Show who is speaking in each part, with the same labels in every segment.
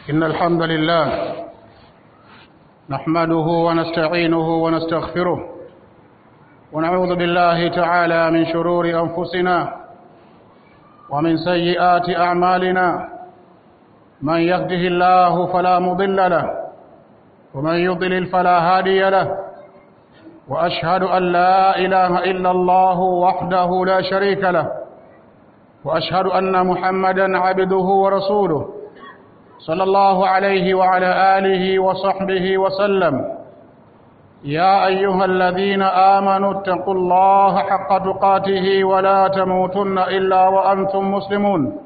Speaker 1: إن الحمد لله نحمده ونستعينه ونستغفره ونعوذ بالله تعالى من شرور أنفسنا ومن سيئات أعمالنا من يهده الله فلا مضل له ومن يضلل فلا هادي له وأشهد أن لا إله إلا الله وحده لا شريك له وأشهد أن محمدا عبده ورسوله صلى الله عليه وعلى آله وصحبه وسلم يا أيها الذين آمنوا اتقوا الله حق تقاته ولا تموتن إلا وأنتم مسلمون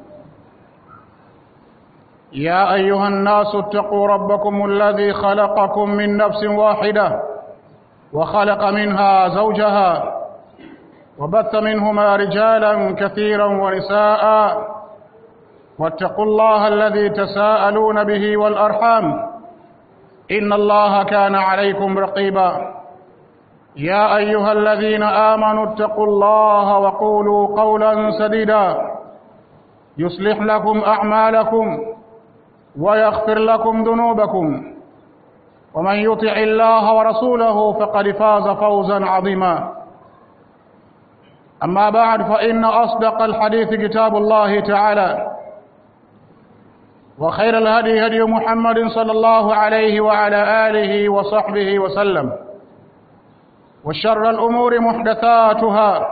Speaker 1: يا أيها الناس اتقوا ربكم الذي خلقكم من نفس واحدة وخلق منها زوجها وبث منهما رجالا كثيرا ونساء واتقوا الله الذي تساءلون به والأرحام إن الله كان عليكم رقيبا يا أيها الذين آمنوا اتقوا الله وقولوا قولا سديدا يصلح لكم أعمالكم ويغفر لكم ذنوبكم ومن يطع الله ورسوله فقد فاز فوزا عظيما أما بعد فإن أصدق الحديث كتاب الله تعالى وخير الهدي هدي محمد صلى الله عليه وعلى آله وصحبه وسلم وشر الأمور محدثاتها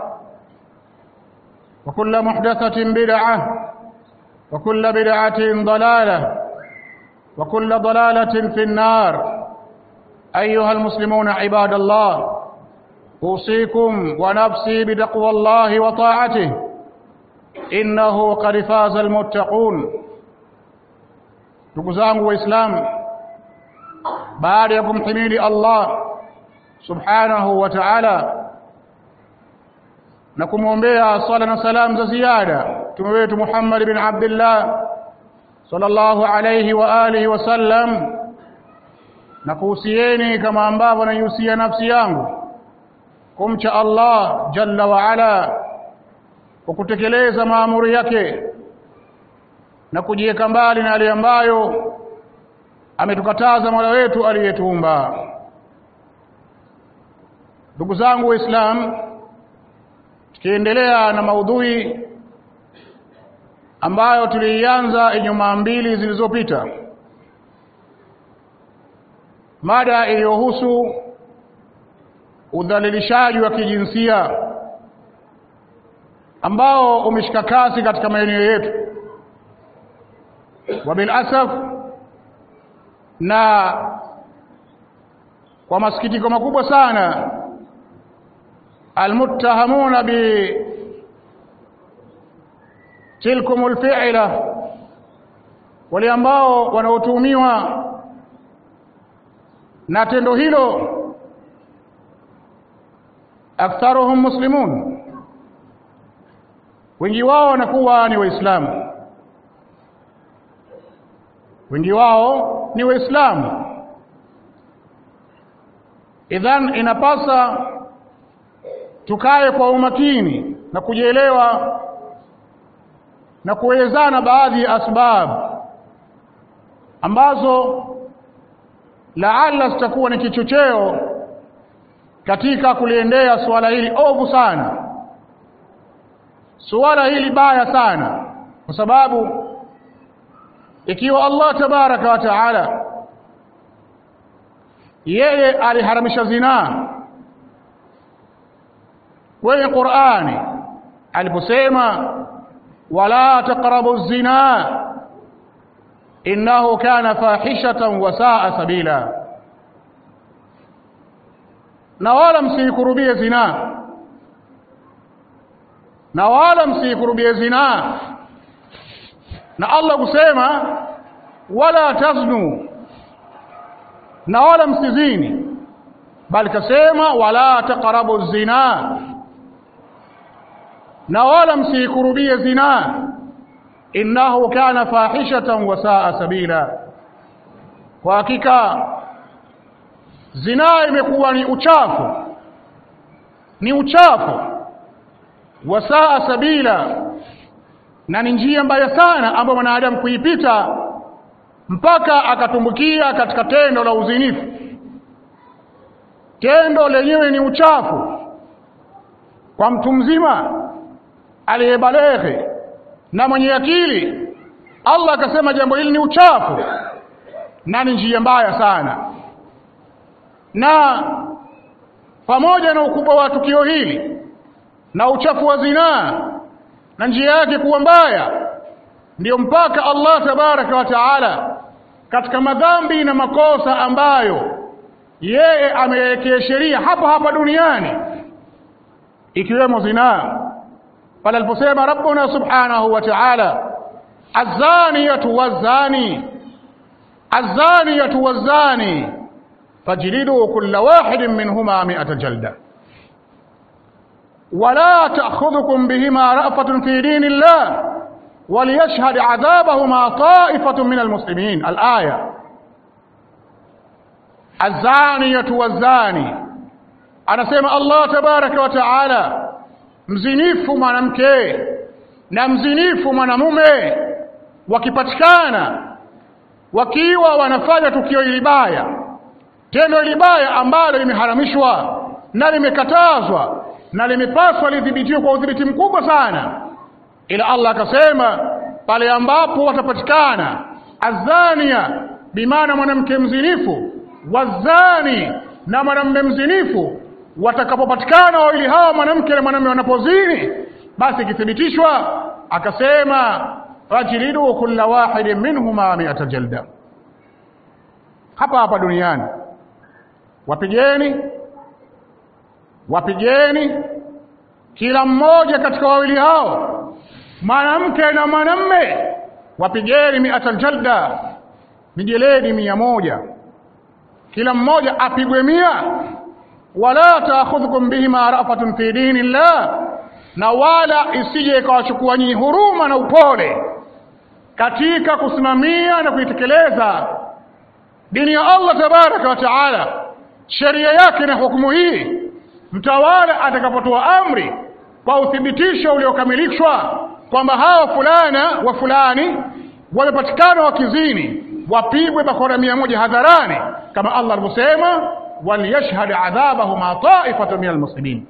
Speaker 1: وكل محدثة بدعة وكل بدعة ضلالة وكل ضلالة في النار أيها المسلمون عباد الله أوصيكم ونفسي بتقوى الله وطاعته إنه قد فاز المتقون ndugu zangu waislamu baada ya kumhimidi Allah subhanahu wa ta'ala na kumwombea sala na salam za ziada mtume wetu Muhammad bin Abdullah sallallahu alayhi wa alihi wasallam na kuhusieni kama ambavyo naihusia nafsi yangu kumcha Allah jalla wa ala kwa kutekeleza maamuri yake na kujiweka mbali na yale ambayo ametukataza Mola wetu aliyetuumba. Ndugu zangu Waislamu, tukiendelea na maudhui ambayo tuliianza Ijumaa mbili zilizopita, mada iliyohusu udhalilishaji wa kijinsia ambao umeshika kasi katika maeneo yetu wabilasaf na kwa masikitiko makubwa sana almuttahamuna bi tilkum alfi'la wale ambao wanaotuhumiwa na tendo hilo aktharuhum muslimun wengi wao wanakuwa ni waislamu wengi wao ni waislamu idhan inapasa tukae kwa umakini na kujielewa na kuelezana baadhi ya asbab ambazo laala zitakuwa ni kichocheo katika kuliendea suala hili ovu sana suala hili baya sana kwa sababu ikiwa Allah tabaraka wa taala yeye aliharamisha zinaa kwenye Qur'ani aliposema wala taqrabu zina innahu kana fahishatan wa saa sabila na wala msikurubie zina na wala msikurubie zina na Allah kusema wala taznu na wala msizini bali kasema wala taqrabu zina na wala msikurubie zina innahu kana fahishatan wa saa sabila kwa hakika zina imekuwa ni uchafu ni uchafu wa saa sabila na ni njia mbaya sana ambayo mwanadamu kuipita mpaka akatumbukia katika tendo la uzinifu tendo lenyewe ni uchafu kwa mtu mzima aliyebaleghe na mwenye akili Allah akasema jambo hili ni uchafu na ni njia mbaya sana na pamoja na ukubwa wa tukio hili na uchafu wa zinaa na njia yake kuwa mbaya ndiyo mpaka Allah tabaraka wa taala katika madhambi na makosa ambayo yeye amewekea sheria hapa hapa duniani ikiwemo zinaa pale aliposema rabbuna subhanahu wa ta'ala azaniyatu wazani azaniyatu wazani fajlidu kulla wahidin minhuma mi'ata jalda ولا تأخذكم بهما رأفة في دين الله وليشهد عذابهما طائفة من المسلمين الآية الزانية والزاني anasema Allah tabaraka wa taala mzinifu mwanamke na mzinifu mwanamume wakipatikana wakiwa wanafanya tukio libaya tendo libaya ambalo limeharamishwa na limekatazwa na limepaswa lidhibitiwe kwa udhibiti mkubwa sana ila Allah akasema pale ambapo watapatikana azania bimaana mwanamke mzinifu wazani na mwanamume mzinifu watakapopatikana wawili hawa mwanamke na mwanamume wanapozini basi ikithibitishwa akasema fajlidu kulla wahidin minhuma mi'ata jalda hapa hapa duniani wapigeni wapigeni kila mmoja katika wawili hao mwanamke na mwanamme wapigeni mi'ata jalda mijeledi mia moja kila mmoja apigwe mia wala taakhudhukum bihima rafatun fi dini llah na wala isije ikawachukua nyinyi huruma na upole katika kusimamia na kuitekeleza dini ya Allah tabaraka wa taala sheria yake na hukumu hii mtawala atakapotoa amri kwa uthibitisho uliokamilishwa kwamba hawa fulana wa fulani wamepatikana wakizini wapigwe bakora mia moja hadharani kama Allah alivyosema waliyashhad adhabahuma taifatu min almuslimin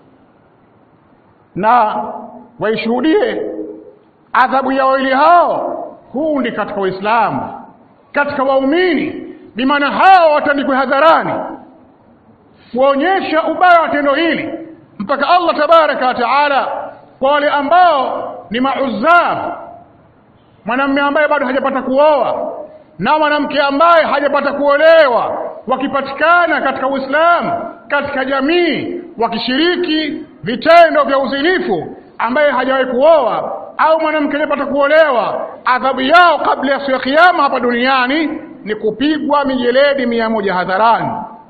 Speaker 1: na waishuhudie adhabu ya wawili hao kundi katika Waislamu katika waumini bimaana hao watandikwe hadharani kuonyesha ubaya wa tendo hili mpaka Allah tabaraka wa taala kwa wale ambao ni mauzab mwanamume ambaye bado hajapata kuoa na mwanamke ambaye hajapata kuolewa wakipatikana katika Uislamu katika jamii wakishiriki vitendo vya uzinifu ambaye hajawahi kuoa au mwanamke hajapata kuolewa adhabu yao kabla ya siku ya kiyama hapa duniani ni kupigwa mijeledi mia moja hadharani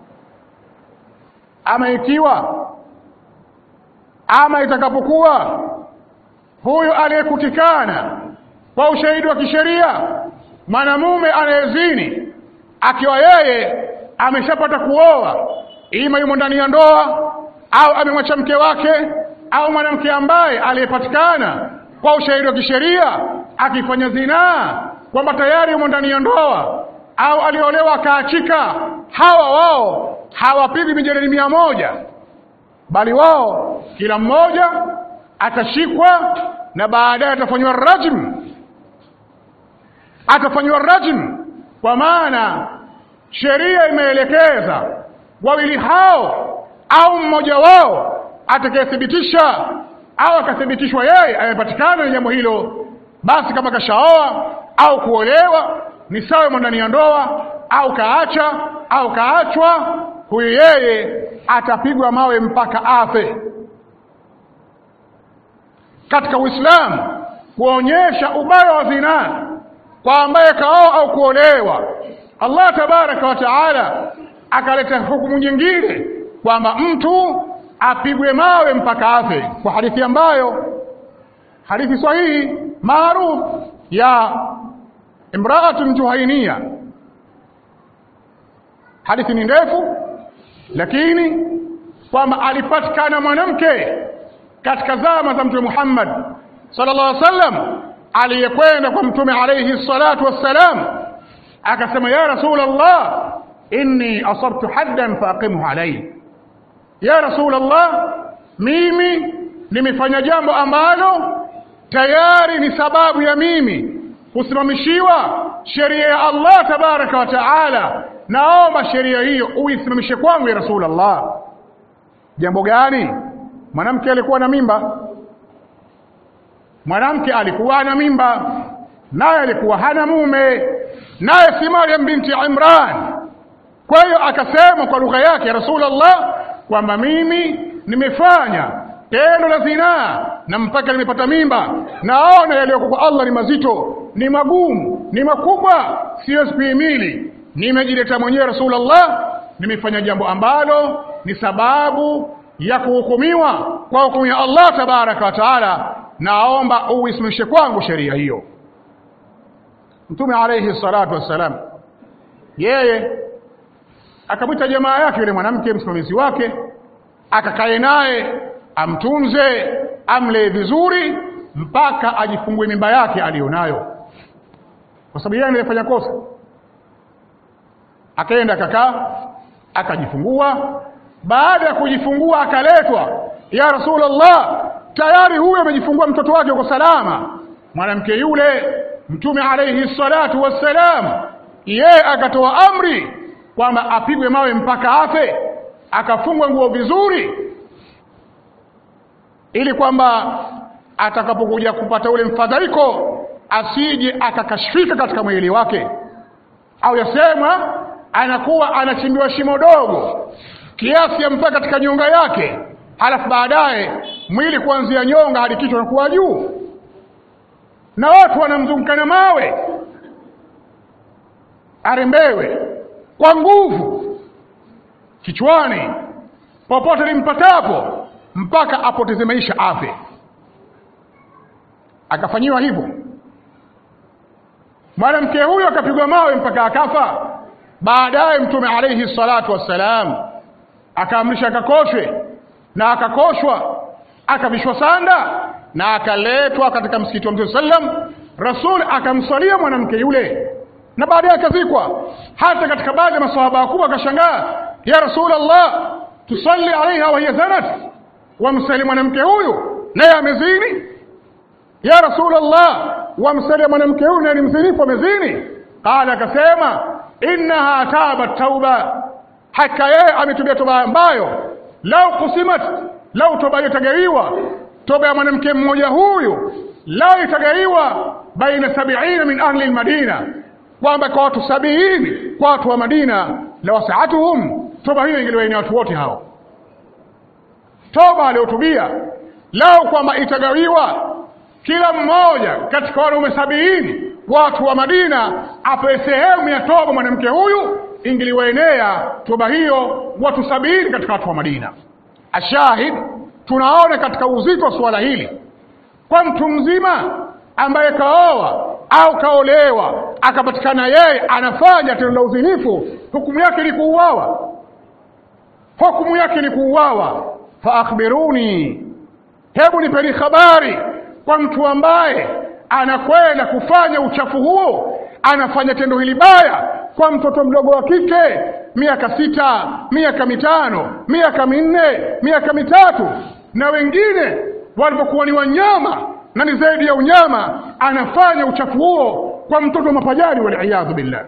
Speaker 1: ama ikiwa ama itakapokuwa huyu aliyekutikana kwa ushahidi wa kisheria mwanamume anayezini akiwa yeye ameshapata kuoa ima yumo ndani ya ndoa au amemwacha mke wake au mwanamke ambaye aliyepatikana kwa ushahidi wa kisheria akifanya zinaa kwamba tayari yumo ndani ya ndoa au aliolewa akaachika hawa wao hawapigwi mijeledi mia moja bali wao kila mmoja atashikwa na baadaye atafanywa rajm atafanywa rajm kwa maana sheria imeelekeza wawili hao au mmoja wao atakayethibitisha au akathibitishwa yeye amepatikana na jambo hilo basi kama kashaoa au kuolewa ni sawa ndani ya ndoa au kaacha au kaachwa huyu yeye atapigwa mawe mpaka afe katika Uislamu kuonyesha ubaya wa zinaa kwa ambaye kaoa au kuolewa Allah tabaraka wa taala akaleta hukumu nyingine kwamba mtu apigwe mawe mpaka afe kwa hadithi ambayo hadithi sahihi maarufu ya imraatun juhainia hadithi ni ndefu lakini kwamba alipatikana mwanamke katika zama za mtume Muhammad sallallahu alaihi wasallam aliyekwenda kwa mtume alayhi salatu wassalam akasema ya Rasulullah inni asabtu haddan faaqimhu alayhi ya Rasulullah mimi nimefanya jambo ambalo tayari ni sababu ya mimi kusimamishiwa sheria ya Allah tabaraka wa taala naomba sheria hiyo uisimamishe kwangu ya Rasulullah jambo gani mwanamke alikuwa na mimba mwanamke alikuwa na mimba naye alikuwa hana mume naye si Maryam binti Imran kwa hiyo akasema kwa lugha yake ya Rasulullah kwamba mimi nimefanya tendo la zinaa na mpaka nimepata mimba naona yaliyoko kwa Allah ni mazito ni magumu ni makubwa siwezi kuhimili nimejileta mwenyewe Rasulullah nimefanya jambo ambalo ni sababu ya kuhukumiwa kwa hukumu ya Allah tabaraka wa taala naomba uisimamishe kwangu sheria hiyo Mtume alayhi salatu wassalam yeye akamwita jamaa yake yule mwanamke msimamizi wake akakae naye amtunze amlee vizuri mpaka ajifungue mimba yake aliyonayo kwa sababu yeye alifanya kosa akaenda akakaa akajifungua baada ya kujifungua akaletwa ya rasulullah tayari huyo amejifungua mtoto wake uko salama mwanamke yule mtume alayhi salatu wassalam yeye akatoa amri kwamba apigwe mawe mpaka afe akafungwa nguo vizuri ili kwamba atakapokuja kupata ule mfadhaiko asije akakashfika katika mwili wake au yasemwa anakuwa anachimbiwa shimo dogo kiasi ya mpaka katika nyonga yake halafu baadaye mwili kuanzia nyonga hadi kichwa unakuwa juu na watu wanamzunguka na mawe arembewe kwa nguvu kichwani popote limpatapo mpaka apoteze maisha afe akafanyiwa hivyo mwanamke huyo akapigwa mawe mpaka akafa baadaye mtume alayhi salatu wassalam akaamrisha akakoshwe na akakoshwa akavishwa sanda na akaletwa katika msikiti wa mtume sallam rasul akamswalia mwanamke yule na baadaye akazikwa hata katika baadhi ya masahaba wakubwa akashangaa ya rasulullah tusalli alaiha wa hiya zanat wamsali mwanamke huyu naye amezini ya rasulullah wamsali mwanamke huyu naye ni mzinifu amezini qala akasema innaha tabat tauba haka yeye ametubia toba ambayo lau kusimat lau toba hiyo itagawiwa toba ya mwanamke mmoja huyu lau itagawiwa baina sabiina min ahli lmadina kwamba kwa watu sabiini kwa watu wa Madina la wasaatuhum toba hiyo ingeliwaini watu wote hao toba aliyotubia lao kwamba itagawiwa kila mmoja katika wanaume sabiini watu wa Madina apewe sehemu ya toba mwanamke huyu ingeliwaenea toba hiyo watu sabini katika watu wa Madina ashahid tunaona katika uzito wa suala hili kwa mtu mzima ambaye kaoa au kaolewa akapatikana yeye anafanya tendo la uzinifu hukumu yake ni kuuawa hukumu yake ni kuuawa fa akhbiruni hebu nipeni habari kwa mtu ambaye anakwenda kufanya uchafu huo anafanya tendo hili baya kwa mtoto mdogo wa kike miaka sita miaka mitano miaka minne miaka mitatu na wengine walipokuwa ni wanyama na ni zaidi ya unyama anafanya uchafu huo kwa mtoto wa mapajani waliyadhu billah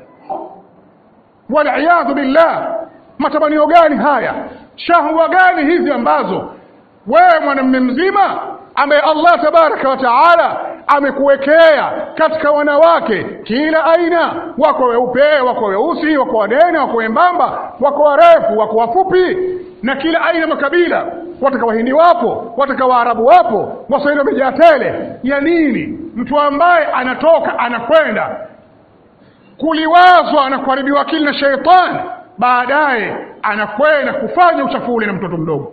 Speaker 1: waliyadhu billah matamanio gani haya shahwa gani hizi ambazo wewe mwanamume mzima ambaye Allah tabaraka wa taala amekuwekea katika wanawake kila aina wako weupe wako weusi wako wanene wako wembamba wako warefu wako wafupi na kila aina makabila wataka wahindi wapo wataka waarabu wapo waswahili wamejaa tele ya nini mtu ambaye anatoka anakwenda kuliwazwa na kuharibiwa akili na sheitani baadaye anakwenda kufanya uchafu ule na mtoto mdogo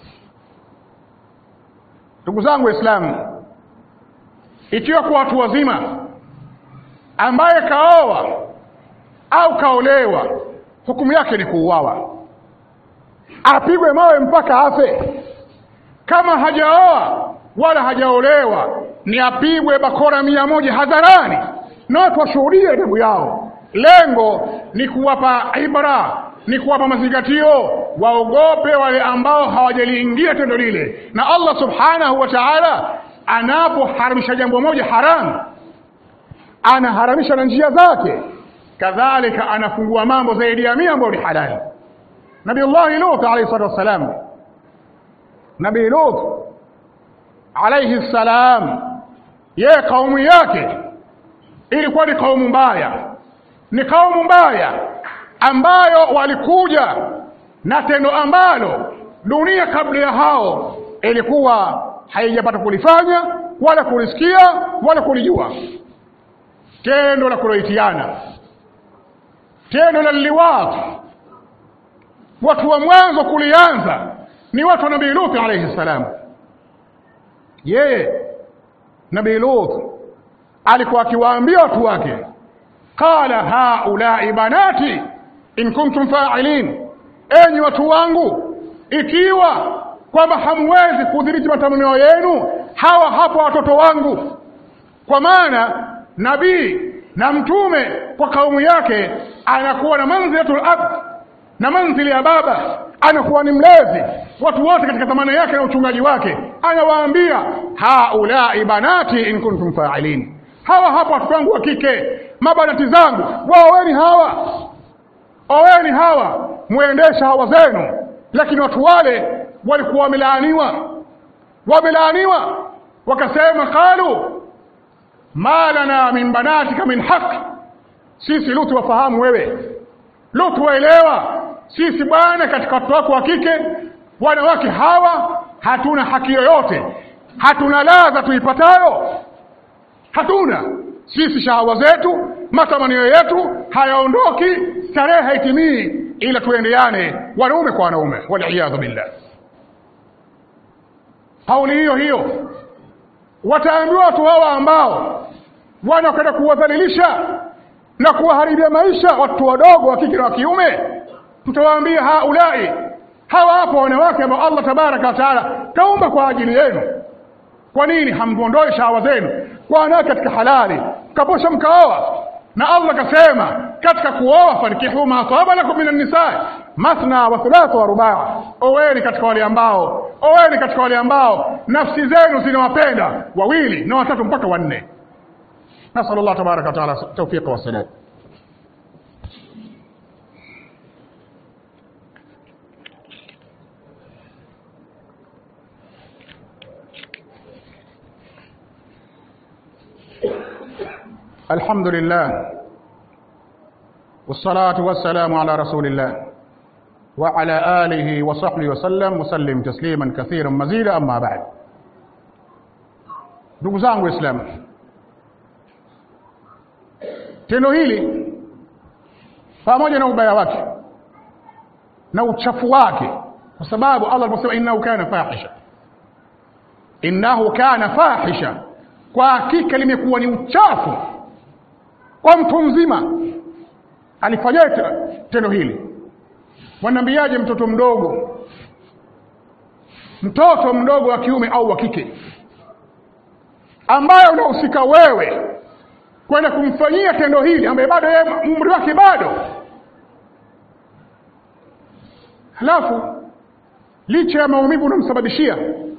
Speaker 1: ndugu zangu waislamu ikiwa kwa watu wazima ambaye kaoa au kaolewa hukumu yake ni kuuawa apigwe mawe mpaka afe kama hajaoa wala hajaolewa ni apigwe bakora mia moja hadharani na watu washuhudie adabu yao lengo ni kuwapa ibra ni kuwapa mazingatio waogope wale ambao hawajaliingia tendo lile na allah subhanahu wa taala anapoharamisha jambo moja haramu anaharamisha na njia zake kadhalika anafungua mambo zaidi ya mia ambayo ni halali nabiullahi lut alaihi salatu wassalam nabii lut alaihi ssalam yeye kaumu yake ilikuwa ni kaumu mbaya ni kaumu mbaya ambayo walikuja na tendo ambalo dunia kabla ya hao ilikuwa haijapata kulifanya wala kulisikia wala kulijua tendo la kuloitiana tendo la liwat watu wa mwanzo kulianza ni watu wa nabii Lut alayhi salam yeye nabii Lut alikuwa akiwaambia watu wake qala haulai banati in kuntum fa'ilin enyi watu wangu ikiwa kwamba hamwezi kudhibiti matamanio yenu hawa hapa watoto wangu kwa maana nabii na mtume kwa kaumu yake anakuwa na manzilatul ab na manzili ya baba anakuwa ni mlezi watu wote katika dhamana yake na uchungaji wake anawaambia haulai banati in kuntum fa'ilin hawa hapa watoto wangu wa kike mabanati zangu waoweni hawa oweni hawa muendesha hawa zenu lakini watu wale walikuwa wamelaaniwa wamelaaniwa wakasema qalu ma lana min banatika min haq sisi lutu wafahamu wewe lutu waelewa sisi bwana katika watoto wako wa kike wanawake hawa hatuna haki yoyote hatuna ladha tuipatayo hatuna sisi shahawa zetu matamanio yetu hayaondoki starehe haitimii ila tuendeane wanaume kwa wanaume waliyadhu billah kauli hiyo hiyo wataambiwa watu hawa ambao wanakwenda kuwadhalilisha na kuwaharibia maisha watu wadogo wa kike na wa kiume tutawaambia haulai hawa hapo wanawake ambao Allah tabaraka wa taala kaumba kwa ajili yenu kwa nini hamwondoi shahawa zenu kwa wanawake katika halali kaposha mkaoa na Allah kasema katika kuoa fankihu ma saba lakum minan nisaa mathna wa thulatha wa rubaa oweni katika wale ambao oweni katika wale ambao nafsi zenu zinawapenda wawili na watatu mpaka wanne nasal Allah tabaraka wa taala tawfiqa wa salam الحمد لله والصلاة والسلام على رسول الله وعلى آله وصحبه وسلم وسلم تسليما كثيرا مزيدا أما بعد ndugu zangu waislamu tendo hili pamoja na ubaya wake na uchafu wake kwa sababu allah aliposema innahu kana fahisha innahu kana fahisha kwa hakika limekuwa ni uchafu kwa mtu mzima alifanyaje tendo hili wanambiaje mtoto mdogo mtoto mdogo wa kiume au wa kike ambaye unahusika wewe kwenda kumfanyia tendo hili ambaye bado yeye umri wake bado halafu licha ya maumivu unamsababishia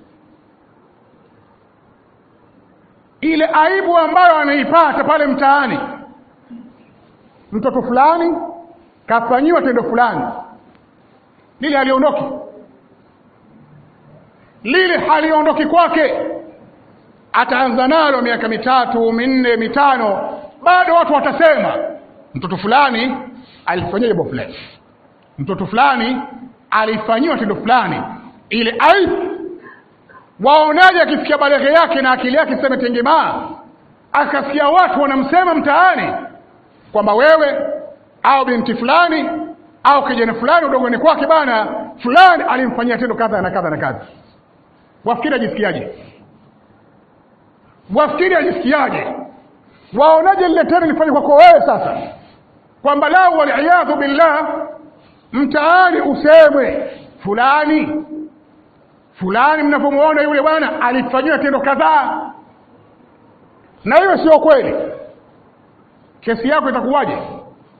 Speaker 1: ile aibu ambayo anaipata pale mtaani mtoto fulani kafanyiwa tendo fulani lile haliondoki lile haliondoki kwake ataanza nalo miaka mitatu minne mitano bado watu watasema mtoto fulani alifanyia jambo fulani mtoto fulani alifanyiwa tendo fulani ile aibu waonaje akisikia baleghe yake na akili yake sema tengemaa akasikia watu wanamsema mtaani kwamba wewe au binti fulani au kijana fulani udogoni kwake bana fulani alimfanyia tendo kadha na kadha na kadha wafikiri ajisikiaje wafikiri ajisikiaje waonaje lile tendo lifanye kwako wewe sasa kwamba lau waliyadhu billah mtaani usemwe fulani fulani mnapomwona yule bwana alifanyiwa tendo kadhaa na hiyo sio kweli kesi yako itakuwaje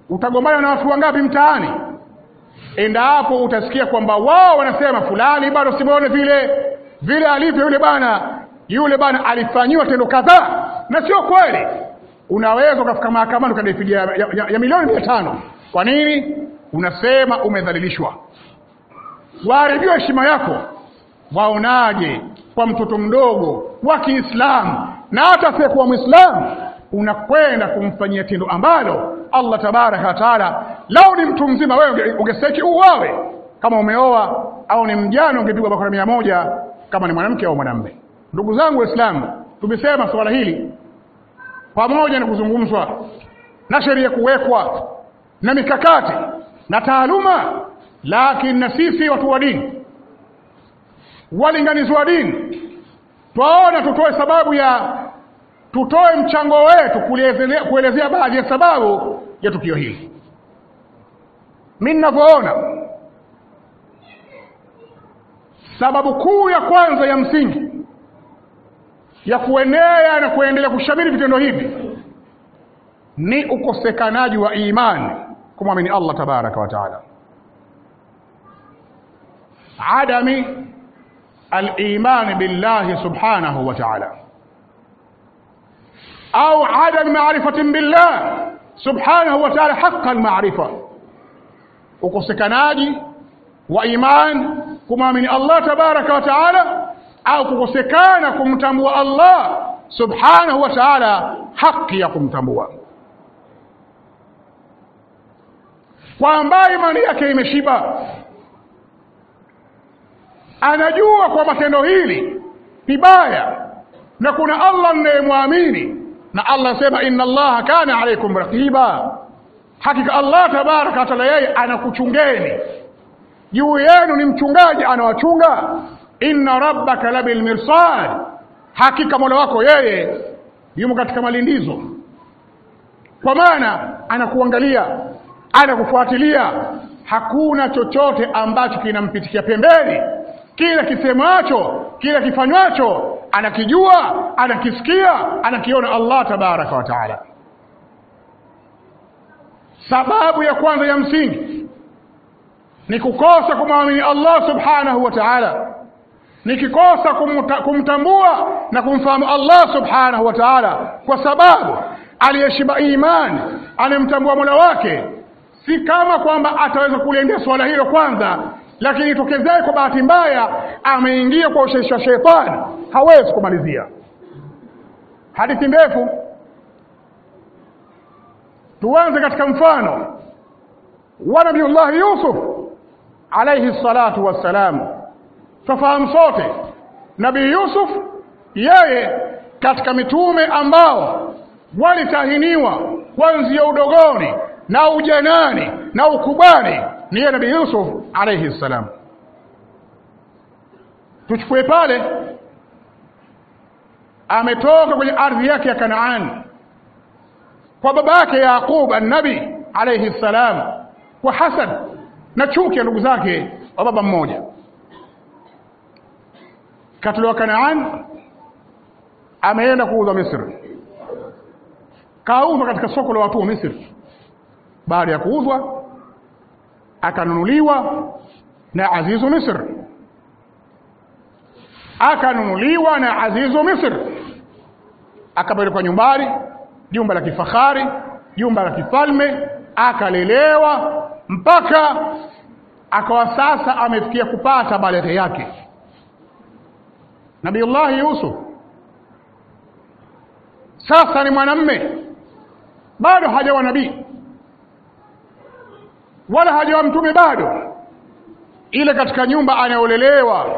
Speaker 1: utagombana na watu wangapi mtaani endapo utasikia kwamba wao wanasema fulani bado simuone vile vile alivyo yule bana yule bana alifanyiwa tendo kadhaa na sio kweli unaweza ukafika mahakamani ukadai fidia ya, ya, ya, ya milioni mia tano kwa nini unasema umedhalilishwa waharibiwa heshima yako waonaje kwa mtoto mdogo wa kiislamu na hata asiyekuwa mwislamu unakwenda kumfanyia tendo ambalo allah tabaraka wataala lau ni mtu mzima wewe ungestahiki uwawe kama umeoa au ni mjane ungepigwa bakora mia moja kama ni mwanamke au mwanamme ndugu zangu waislamu tumesema suala hili pamoja na kuzungumzwa na sheria kuwekwa na mikakati na taaluma lakini na sisi watu wa dini walinganizi wa dini twaona tutoe sababu ya tutoe mchango wetu kuelezea, kuelezea baadhi ya sababu ya tukio hili mi ninavyoona sababu kuu ya kwanza ya msingi ya kuenea na kuendelea kushamiri vitendo hivi ni ukosekanaji wa imani kumwamini Allah tabaraka wa taala adami al-iman billahi subhanahu wa ta'ala au adam ma'rifatin billah subhanahu wa ta'ala haqqa al-ma'rifa ukosekanaji wa iman kumwamini Allah tabaraka wa taala au kukosekana kumtambua Allah subhanahu wa ta'ala haki ya kumtambua kwa ambaye imani yake imeshiba anajua kwamba tendo hili ni baya na kuna Allah mnayemwamini na Allah anasema inna Allaha kana alaykum raqiba hakika Allah tabaraka wa taala yeye anakuchungeni juu yenu ni mchungaji anawachunga inna rabbaka labil mirsad hakika mola wako yeye yumo katika malindizo kwa maana anakuangalia anakufuatilia hakuna chochote ambacho kinampitikia pembeni kila kisemacho kila kifanywacho anakijua anakisikia anakiona Allah tabaraka wa taala sababu ya kwanza ya msingi ni kukosa kumwamini Allah subhanahu wa ta'ala nikikosa kumta, kumtambua na kumfahamu Allah subhanahu wa ta'ala kwa sababu aliyeshiba imani anemtambua mola wake si kama kwamba ataweza kuliendea swala hilo kwanza lakini itokezee kwa bahati mbaya ameingia kwa ushawishi wa shetani hawezi kumalizia hadithi ndefu tuanze katika mfano wa nabiyullahi yusuf alayhi salatu wassalam tufahamu sote nabii yusuf yeye katika mitume ambao walitahiniwa kuanzia udogoni na ujanani na ukubwani ni yeye nabii yusuf alayhi salam tuchukue pale ametoka kwenye ardhi yake ya kanaani kwa baba yake yaqub annabi alayhi salam kwa hasad na chuki ya ndugu zake wa baba mmoja katolewa Kanaan ameenda kuuzwa Misri kauzwa katika soko la watu wa Misri baada ya kuuzwa akanunuliwa na Azizu Misri akanunuliwa na Azizu Misri akapelekwa nyumbani jumba la kifahari jumba la kifalme akalelewa mpaka akawa sasa amefikia kupata baleghe yake Nabiullahi Yusuf sasa ni mwanamme bado hajawa nabii wala hajawa mtume bado ile katika nyumba anayolelewa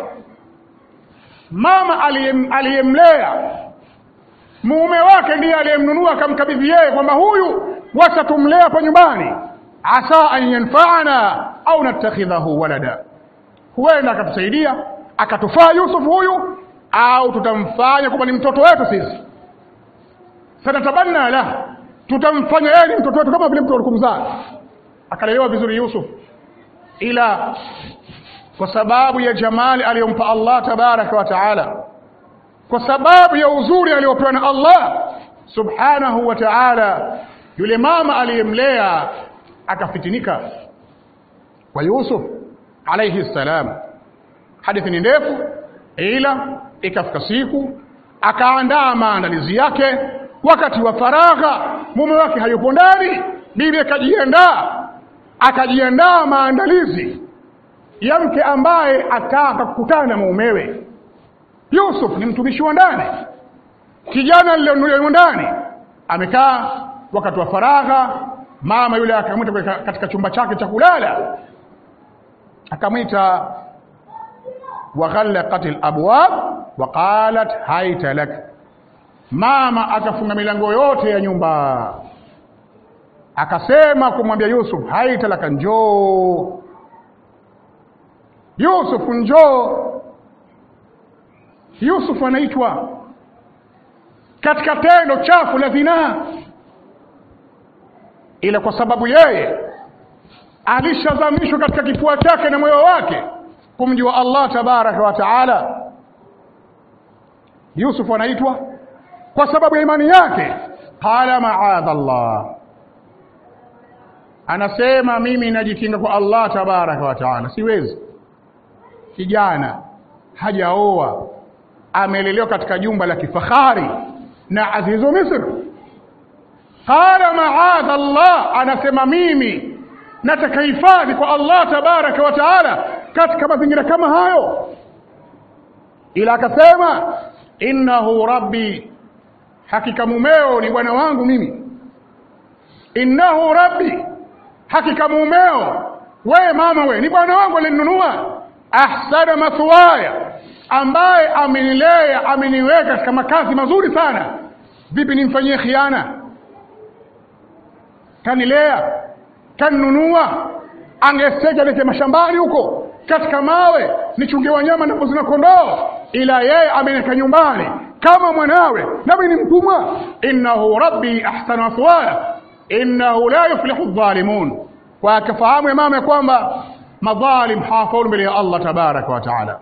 Speaker 1: mama aliyemlea mume wake ndiye aliyemnunua akamkabidhi yeye kwamba huyu wacha tumlea hapa nyumbani asa an yanfa'ana au natakhidhahu walada huenda akatusaidia akatufaa Yusuf huyu au tutamfanya kwamba ni mtoto wetu sisi sanatabanna la tutamfanya yeye ni mtoto wetu kama vile mtu alikumzaa akalelewa vizuri Yusuf ila kwa sababu ya jamali aliyompa Allah tabaraka wa taala kwa sababu ya uzuri aliyopewa na Allah subhanahu wa ta'ala yule mama aliyemlea akafitinika kwa Yusuf alayhi salam. Hadithi ni ndefu, ila ikafika siku akaandaa maandalizi yake. Wakati wa faragha, mume wake hayupo ndani, bibi akajiandaa, akajiandaa maandalizi ya mke ambaye ataka kukutana na mumewe. Yusuf ni mtumishi wa ndani, kijana aliyonuliwa ndani, amekaa wakati wa faragha. Mama yule akamwita katika chumba chake cha kulala, akamwita waghallaqat alabwab wa qalat haita lak, mama akafunga milango yote ya nyumba, akasema kumwambia Yusuf, haita laka, njoo Yusuf, njoo. Yusuf anaitwa katika tendo chafu la zinaa, ila kwa sababu yeye alishazamishwa katika kifua chake na moyo wake kumjua Allah tabaraka wa taala. Yusuf anaitwa kwa sababu ya imani yake. Qala maadha Allah, anasema mimi najikinga kwa Allah tabaraka wa taala, siwezi. Kijana hajaoa amelelewa katika jumba la kifahari na azizu Misri. Qala maadha Allah, anasema mimi nataka hifadhi kwa Allah tabaraka wa taala katika mazingira kama hayo, ila akasema innahu rabbi, hakika mumeo ni bwana wangu mimi. Innahu rabbi, hakika mumeo wewe mama, we ni bwana wangu alinunua. Ahsana mathwaya, ambaye amenilea ameniweka katika makazi mazuri sana. Vipi nimfanyie khiana? Kanilea, kanunua, angeseja lete mashambani huko katika mawe nichunge wanyama na mbuzi na kondoo, ila yeye ameniweka nyumbani kama mwanawe, nami ni mtumwa. Innahu rabbi ahsana mathwaya innahu la yuflihu dhalimun, kwa akafahamu ya mama ya kwamba madhalim hawafaulu mbele ya Allah tabaraka wa taala.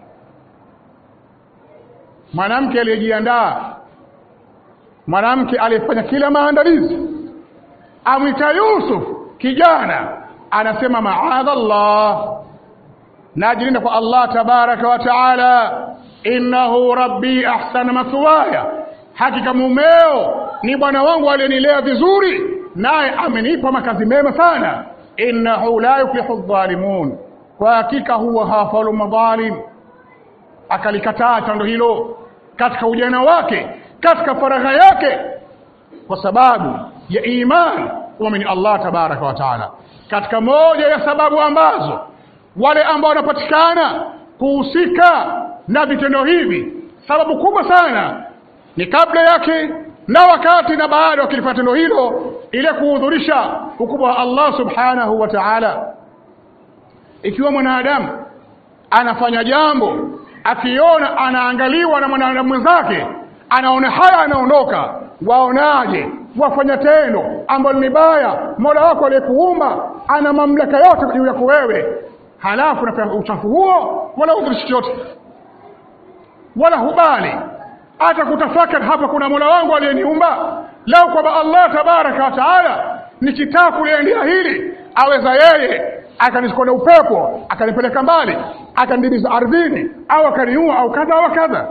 Speaker 1: Mwanamke aliyejiandaa, mwanamke aliyefanya kila maandalizi, amwita Yusuf kijana, anasema maadha Allah, najilinda kwa Allah tabaraka wa taala. Innahu rabbi ahsana mathwaya, hakika mumeo ni bwana wangu aliyenilea vizuri, naye amenipa makazi mema sana. Innahu la yuflihu dhalimun, kwa hakika huwa hafaulu madhalim. Akalikataa tendo hilo katika ujana wake, katika faragha yake, kwa sababu ya imani kumwamini Allah tabaraka wa taala. Katika moja ya sababu ambazo wale ambao wanapatikana kuhusika na vitendo hivi, sababu kubwa sana ni kabla yake na wakati na baada wakilifanya tendo hilo, ile kuhudhurisha ukubwa wa Allah subhanahu wa ta'ala. Ikiwa mwanadamu anafanya jambo akiona anaangaliwa na mwanadamu mwenzake, anaona haya, anaondoka, waonaje? Wafanya tendo ambalo ni baya, Mola wako aliyekuumba ana mamlaka yote juu yako wewe, halafu unafanya uchafu huo, wala hudhurishi chochote, wala hubali hata kutafakari hapa, kuna Mola wangu aliyeniumba. Lau kwamba Allah tabaraka wa taala nikitaka kuliendea hili, aweza yeye akanichukua na upepo akanipeleka mbali akanidibiza ardhini, au akaniua au kadha wa kadha.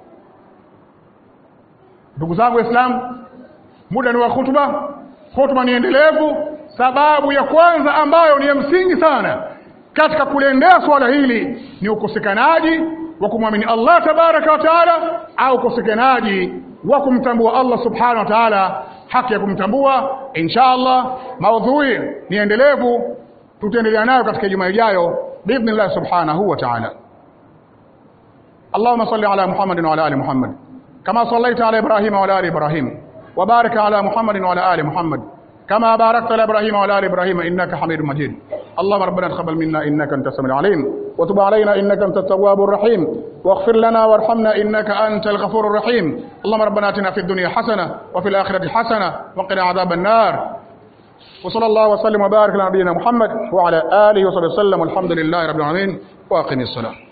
Speaker 1: Ndugu zangu Waislamu, muda ni wa khutba. Khutba ni endelevu. Sababu ya kwanza ambayo ni ya msingi sana katika kuliendea swala hili ni ukosekanaji wa kumwamini Allah tabaraka wa taala, au ukosekanaji wa kumtambua Allah subhanahu wa taala, haki ya kumtambua. Insha Allah, maudhui ni endelevu, tutaendelea nayo katika juma ijayo biidhnillah subhanahu wa taala. Allahumma salli ala Muhammadin wa ala ali Muhammad kama sallaita ala Ibrahima wa ala ali Ibrahim wa barik ala Muhammadin wa ala ali Muhammad كما باركت على ابراهيم وعلى ال ابراهيم انك حميد مجيد اللهم ربنا تقبل منا انك انت السميع العليم وتب علينا انك انت التواب الرحيم واغفر لنا وارحمنا انك انت الغفور الرحيم اللهم ربنا اتنا في الدنيا حسنه وفي الاخره حسنه وقنا عذاب النار وصلى الله وسلم وبارك على نبينا محمد وعلى اله وصحبه وسلم والحمد لله رب العالمين واقم الصلاه